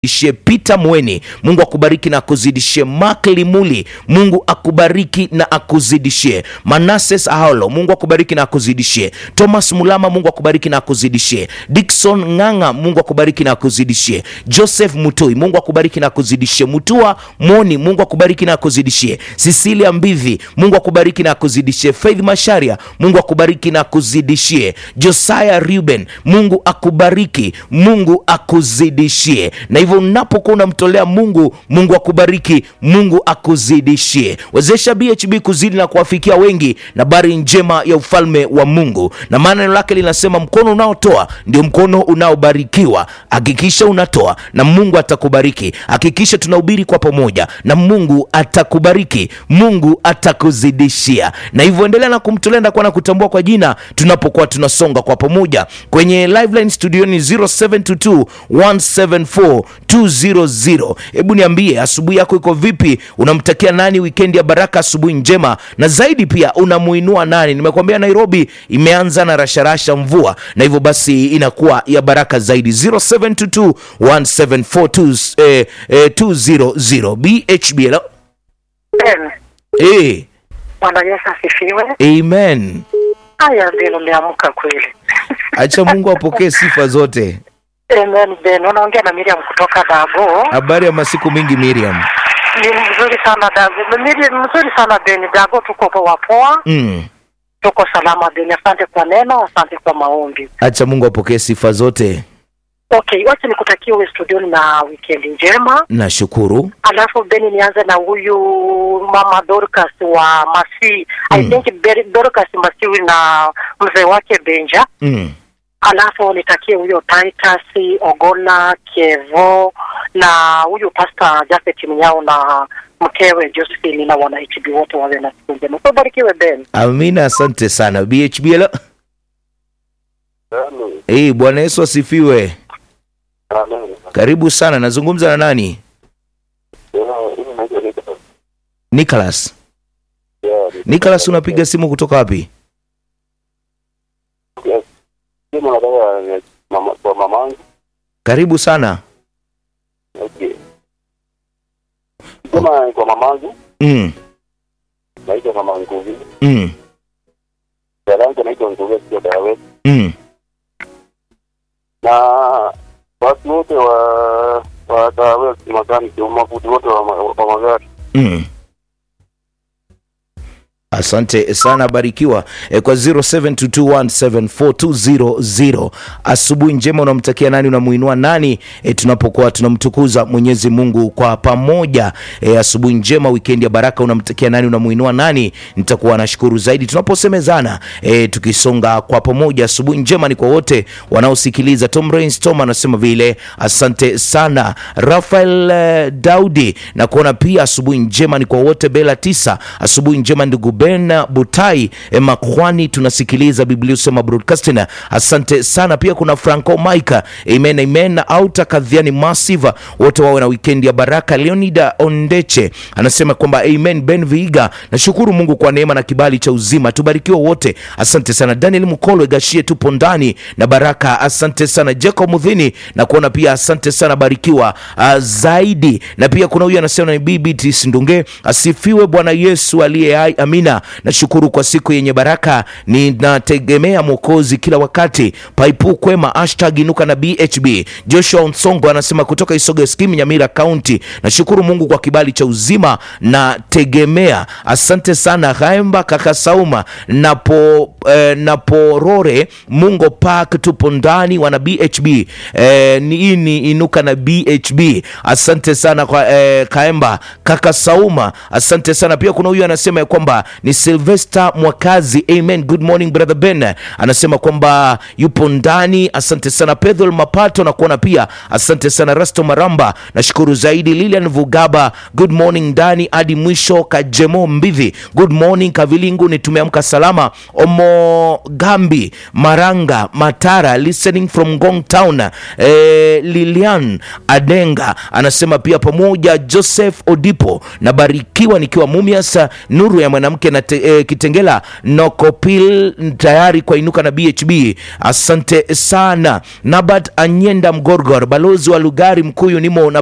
akuzidishie Peter Mweni, Mungu akubariki na akuzidishie. Mark Limuli, Mungu akubariki na akuzidishie. Manases Aholo, Mungu akubariki na akuzidishie. Thomas Mulama, Mungu akubariki na akuzidishie. Dickson Ng'ang'a, Mungu akubariki na akuzidishie. Joseph Mutoi, Mungu akubariki na akuzidishie. Mutua Moni, Mungu akubariki na akuzidishie. Cecilia Mbivi, Mungu akubariki na akuzidishie. Faith Masharia, Mungu akubariki na akuzidishie. Josiah Ruben, Mungu akubariki, Mungu akuzidishie. Na hivyo unapokuwa unamtolea Mungu, Mungu akubariki, Mungu akuzidishie. Wezesha BHB kuzidi na kuwafikia wengi na habari njema ya ufalme wa Mungu, na maana neno lake linasema mkono unaotoa ndio mkono unaobarikiwa. Hakikisha unatoa na Mungu atakubariki. Hakikisha tunahubiri kwa pamoja na Mungu atakubariki, Mungu atakuzidishia. Na hivyo endelea na kumtolea na kuwa na kutambua kwa jina tunapokuwa tunasonga kwa pamoja kwenye liveline studioni 0722 174 200. Hebu niambie asubuhi yako iko vipi? Unamtakia nani wikendi ya baraka, asubuhi njema, na zaidi pia unamuinua nani? Nimekuambia Nairobi imeanza na rasharasha mvua, na hivyo basi inakuwa ya baraka zaidi. 0722 174 eh, eh, 200 BHB. Hello? Ben, Eh, Bwana Yesu asifiwe. amen. Haya Ben, umeamka kweli. Acha Mungu apokee sifa zote. Amen Ben, unaongea na Miriam kutoka Dago. Habari ya masiku mingi Miriam. Ni mzuri sana Dago. Miriam, mzuri sana Ben. Dago tuko poa poa. Mm. Tuko salama Ben. Asante kwa neno, asante kwa maombi. Acha Mungu apokee sifa zote. Okay, wacha nikutakie uwe studioni na wikendi njema. Nashukuru. Alafu Ben, nianze na huyu mama Dorcas wa Masi. I Mm. think Ber- Dorcas Masiwi na mzee wake Benja. Mm. alafu nitakie huyo Titus Ogola Kevo na huyu Pastor Jafet Mnyao na mkewe Josephine na wana HB wote wawe na siku njema. So barikiwe Ben. Amina, asante sana BHB. Hello? Eh, Bwana Yesu asifiwe. Karibu sana. Nazungumza na nani? Nicholas. Nicholas, unapiga simu kutoka wapi? kwa mamangu Karibu sana. okay. Sema kwa mamangu Mm. naitwa mama Nguvi, Mm. dada yangu naitwa Nguvi sio Dawe, Mm. na watu wote wa wa Dawe makaniki mafundi wote wa, ma- wa magari Mm. Asante sana, barikiwa e, kwa 0722174200. Asubuhi njema, unamtakia nani? Unamuinua nani e, tunapokuwa tunamtukuza Mwenyezi Mungu kwa pamoja e, asubuhi njema, wikendi ya baraka, unamtakia nani? Unamuinua nani? Nitakuwa nashukuru zaidi tunaposemezana e, tukisonga kwa pamoja. Asubuhi njema ni kwa wote wanaosikiliza. Tom Rains Tom anasema vile, asante sana Rafael eh, Daudi na kuona pia asubuhi njema ni kwa wote. Bela tisa, asubuhi njema ndugu Ben Butai eh, Makwani, tunasikiliza Biblia usema broadcasting. Asante sana pia kuna Franco Mike, amen amen, na Auta Kadhiani Massive, wote wawe na weekend ya baraka. Leonida Ondeche anasema kwamba amen. Ben Viiga, nashukuru Mungu kwa neema na kibali cha uzima, tubarikiwe wote. Asante sana Daniel Mukolo Gashie, tupo ndani na baraka. Asante sana Jacob Mudhini na kuona pia, asante sana barikiwa uh, zaidi. Na pia kuna huyu anasema ni BBT Sindunge, asifiwe Bwana Yesu aliye hai, amina. Nashukuru kwa siku yenye baraka, ninategemea Mwokozi kila wakati. Paipu kwema, hashtag inuka na BHB. Joshua Nsongo anasema kutoka Isoga Skimu, Nyamira County, nashukuru Mungu kwa kibali cha uzima na tegemea. Asante sana Haemba kaka Sauma napo eh, naporore Mungo Park, tupo ndani wana BHB eh, ni hii ni inuka na BHB. Asante sana kwa eh, Kaemba kaka Sauma, asante sana pia. Kuna huyu anasema ya kwamba ni Sylvester Mwakazi, amen. Good morning brother Ben, anasema kwamba yupo ndani. Asante sana Pedro Mapato na kuona pia, asante sana Rasto Maramba, nashukuru zaidi. Lilian Vugaba, good morning ndani hadi mwisho. Kajemo Mbivi, good morning Kavilingu, ni tumeamka salama. Omo Gambi Maranga Matara, listening from Gong Town. Eh, Lilian Adenga anasema pia pamoja. Joseph Odipo, nabarikiwa nikiwa Mumias, nuru ya mwanamke na te, eh, Kitengela Nokopil tayari kwa inuka na BHB. Asante sana. Nabat Anyenda Mgorgor, balozi wa Lugari Mkuyu, nimo na